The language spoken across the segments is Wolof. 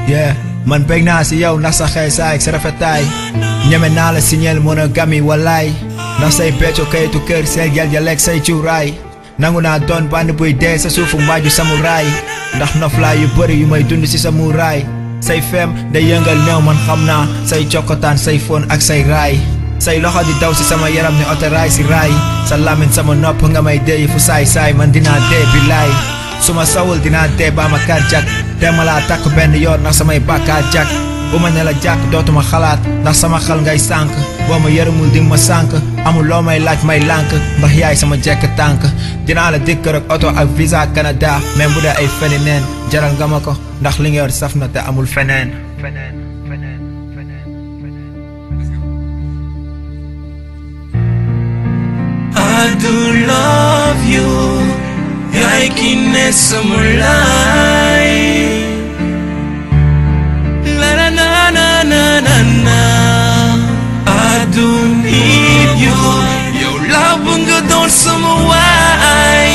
yeah man bég naa si yow ndax sa xëy saay ak sa rafetaay ñeme naa la signal monogamie walaay ndax say becco kayitu kër say gel ja lekk say cuuraay nangu naa doon bànn buy dee sa suufu mbaaju samuraay ndax noflaay yu bëri yu may dund si sa muuraay say feem day yëngal néew man xam naa say cokkotaan say fóon ak say raay say loxo di daw si sama yaram ni otoraay si raay sa làmmiñ sama nopp nga may dee fu saay saay man dinaa dee billaay su ma sawul dinaa dee baa ma cardiaque te ma laa takk benn yoon ndax samay bàkkaar jak bu ma ne la jàkk dootuma xalaat ndax sama xel ngay sànk boo ma yërëmul di ma sànk amul loo may laaj may lànk ndax yaay sama jekk tànk dinaa la dikk rek oto ak visa Canada même bu dee ay feni neen jaral nga ma ko ndax li nga yor saf na te amul feneen feneen feneen feneen I do love you yaay ki ne sama laay la la na na na na na I do need you yow laa bëgg nga doon sama waay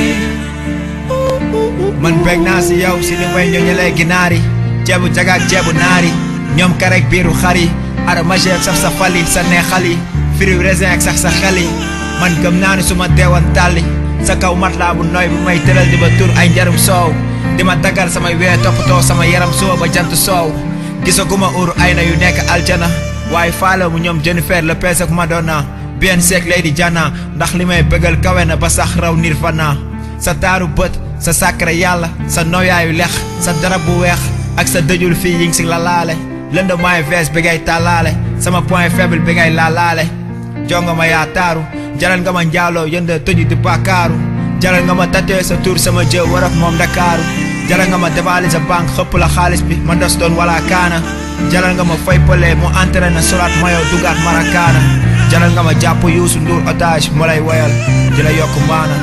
man bég naa si yow si ni may ñoñalee ginaar yi ceebu jagaak ceebu naari ñoom karek biiru xar yi ara magère saf sa fali sa neexal yi firiw raisin ak sax sa xel yi man gëm naa ni su ma deewoon tàlli sa kaw matlaa bu nooy bu may tëral di ba tur ay njarum soow di ma daggal samay wee toppatoo sama yaram suba ba jant soow gisaguma uru ay na yu nekk aljana waaye faalo mu ñoom Jennifer Lopez ak Madonna bien seek Lady Diana ndax li may bëggal kawe na ba sax raw Nirvana sa taaru bët sa sàkkare yàlla sa noyaayu lex sa darab bu weex ak sa dëjul fii yi ngi si la laale lënd maay vees bi ngay tàllaale sama point faible bi ngay laalaale jonga ma yaa taaru jaral nga ma njaaloo yënd tëju di bàkkaaru jaral nga ma tatee sa tur sama jë war ak moom Dakaaru jaral nga ma dévalise banque xëpp la xaalis bi ma ndos doon wala kaana jaral nga ma fay pëlee mu entraîné solaat mayo dugaat marakaana jaral nga ma jàpp yuusu nduur otage mu lay woyal di la yokk maana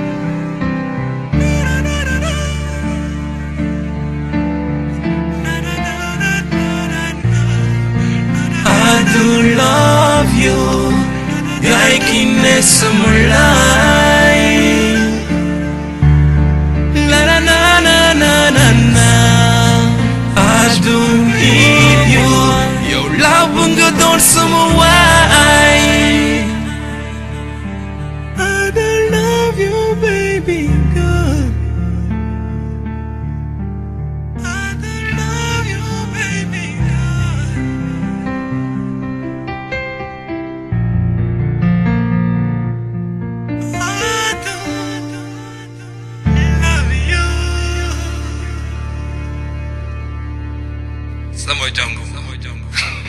I do love you yaay ki ne sama laay la la na na na na na I do need you yow laa bëgg nga doon sama waay I do love you baby girl I do love you baby girl I do love you sama jàngu sama jàngu